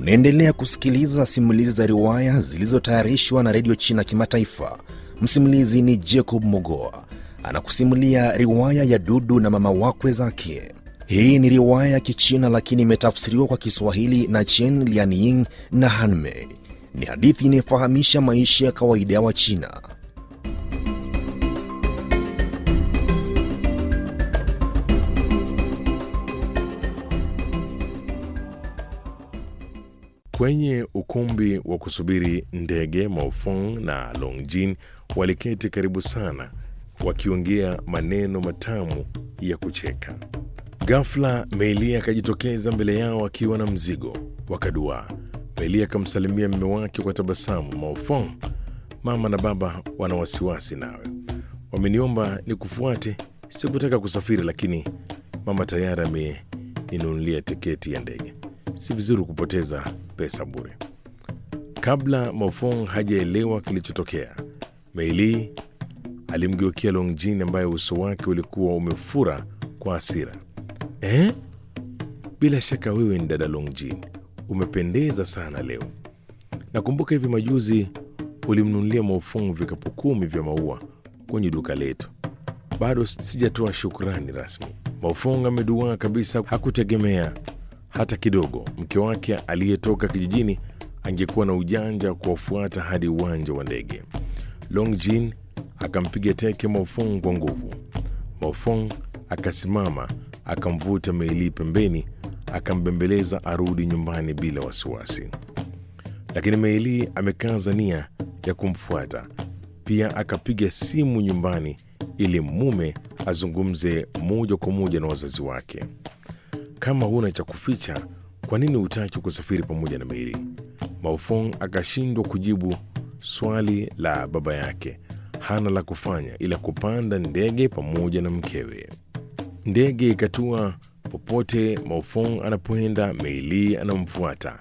Unaendelea kusikiliza simulizi za riwaya zilizotayarishwa na redio China Kimataifa. Msimulizi ni Jacob Mogoa anakusimulia riwaya ya Dudu na mama wakwe zake. Hii ni riwaya ya Kichina lakini imetafsiriwa kwa Kiswahili na Chen Lianying na Hanmei. Ni hadithi inayofahamisha maisha ya kawaida ya Wachina. Kwenye ukumbi wa kusubiri ndege, Maofong na Longjin waliketi karibu sana, wakiongea maneno matamu ya kucheka. Ghafla Meili akajitokeza mbele yao akiwa na mzigo. Wakaduaa. Meili akamsalimia mume wake kwa tabasamu. Maofong, mama na baba wana wasiwasi nawe, wameniomba nikufuate. Sikutaka kusafiri, lakini mama tayari ameninunulia tiketi ya ndege. Si vizuri kupoteza pesa bure. Kabla Maofong hajaelewa kilichotokea, Meili alimgeukia Longjin ambaye uso wake ulikuwa umefura kwa hasira. Eh? Bila shaka wewe ni dada Longjin, umependeza sana leo. Nakumbuka hivi majuzi ulimnunulia Maofong vikapu kumi vya maua kwenye duka letu. Bado sijatoa shukrani rasmi. Maofong ameduaa kabisa, hakutegemea hata kidogo mke wake aliyetoka kijijini angekuwa na ujanja wa kuwafuata hadi uwanja wa ndege. Longjin akampiga teke Maofong kwa nguvu. Maofong akasimama akamvuta Meili pembeni, akambembeleza arudi nyumbani bila wasiwasi, lakini Meili amekaza nia ya kumfuata. Pia akapiga simu nyumbani ili mume azungumze moja kwa moja na wazazi wake. Kama huna cha kuficha, kwa nini hutaki kusafiri pamoja na Meili? Maofong akashindwa kujibu swali la baba yake. Hana la kufanya ila kupanda ndege pamoja na mkewe. Ndege ikatua. Popote Maofong anapoenda, Meili anamfuata.